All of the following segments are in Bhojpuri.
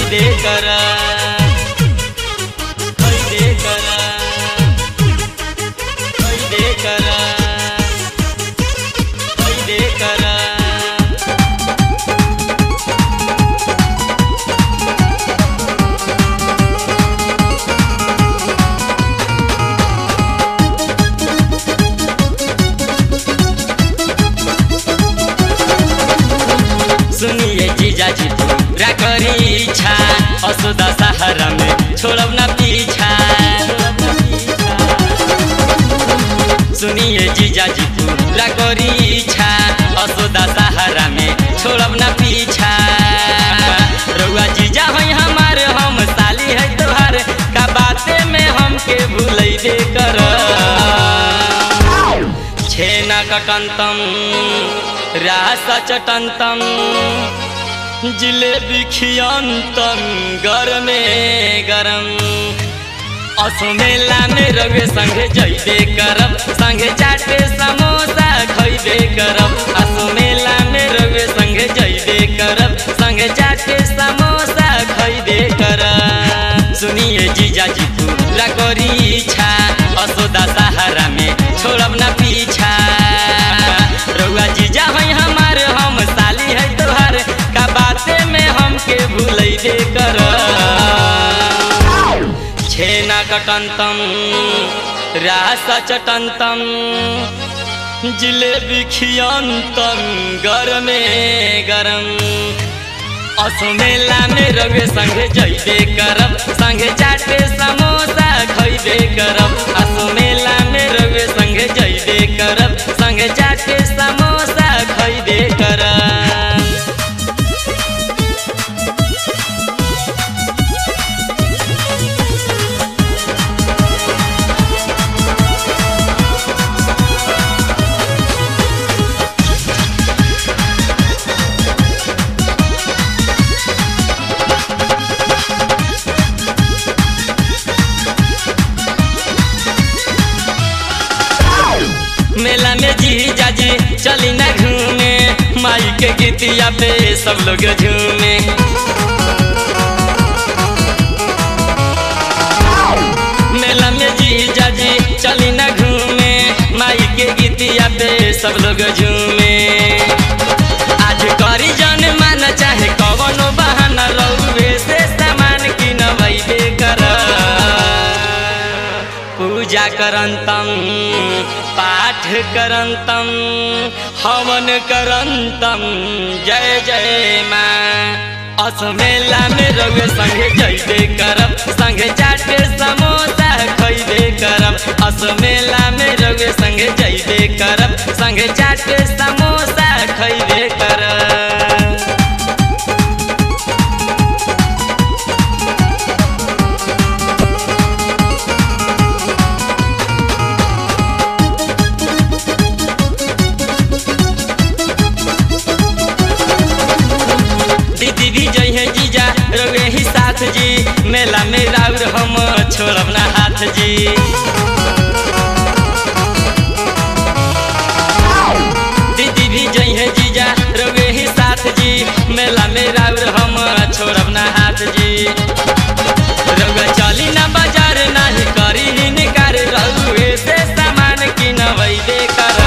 खैदे कर खैदे कर खैदे कर खैदे कर सुनिए जीजा जी पूरा करी इच्छा असुदा सहारा में छोड़ब ना पीछा सुनिए जीजा जी पूरा करी इच्छा असुदा सहारा में छोड़ब ना पीछा रउआ जीजा है हमारे हम साली है तोहार का बाते में हमके भूलै दे कर छेना कटंतम रासा चटंतम जिलेबी खियंतम गरमे गरम असो मेला में रवे संगे जइबे करब संगे चाटे समोसा खइबे करब असो मेला में रवे संगे जइबे करब संगे चाटे समोसा खइबे करब सुनिए जीजा जी पूरा करी इच्छा असोदा सहारा में छोड़ब ना पीछा रउआ जीजा है हमार हम साली है तोहार का बाते में हमके भूलै दे कर छेना कटंतम रासा चटंतम जिलेबी खियंतम गरमे गरम असो मेला में रवे संगे जइबे करब संगे चाटे समोसा खइबे करब असो मेला में रवे संगे जइबे करब संगे चाटे समोसा खइबे करब मेला में जी जाजी चली ना घूमे माई के गीतिया पे सब लोग झूमे मेला में जी जाजी चली ना घूमे माई के गीतिया पे सब लोग झूमे आज करी जन मान चाहे कवनो बहाना रउवे से सामान किनबैबे कर पूजा करंतम पाठ करंतम हवन करंतम जय जय माँ अस मेला में रउए संगे जइबे करब संगे चाटे समोसा खइबे करब अस मेला में रउए संगे जइबे करब संगे चाटे समोसा खइबे करब दीदी भी जई है जीजा रवे ही साथ जी मेला में राउर हम छोड़ब ना हाथ जी दीदी भी जई है जीजा रवे ही साथ जी मेला में राउर हम छोड़ब ना हाथ जी रउआ चली ना बाजार नाही करी हिनकार रउए से सामान किनबैबे कर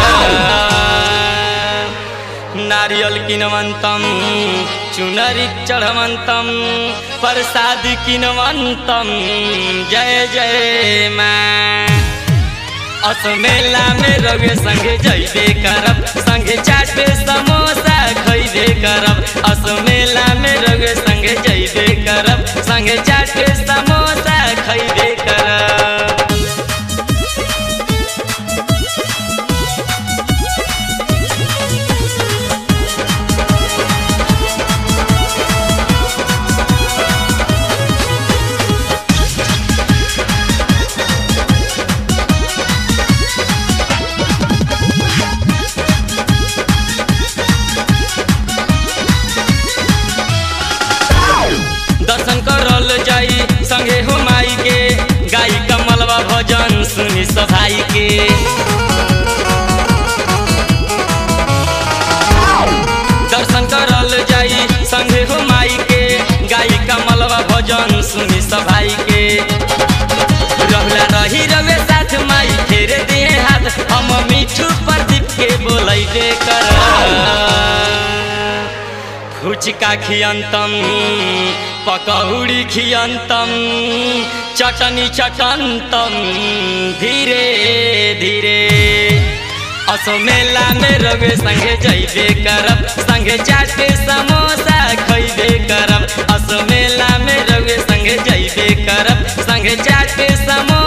नारियल किनवंतम चुनरी चढ़वंतम प्रसाद किनवंतम जय जय माँ अस मेला में रवे संगे जइबे करब संगे चाटे समोसा खइबे करब अस मेला में रवे संगे जइबे करब संगे चाटे समोसा खइबे करब दर्शन करल जाई संगे हो माई के गाई कमलवा भजन सुनी सभाई के दर्शन करल जाई संगे हो माई के गाई कमलवा खुश भाई के रहुला रही रवे साथ माई फेरे दिए हाथ हम मिठू प्रदीप के बोलैबे कर फुचका खियंतम पकौड़ी खियंतम चटनी चटंतम धीरे धीरे असो मेला में रवे संगे जइबे करब संगे चाटे समोसा खइबे करब असो मेला में रवे संगे जइबे करब संगे चाटे समोसा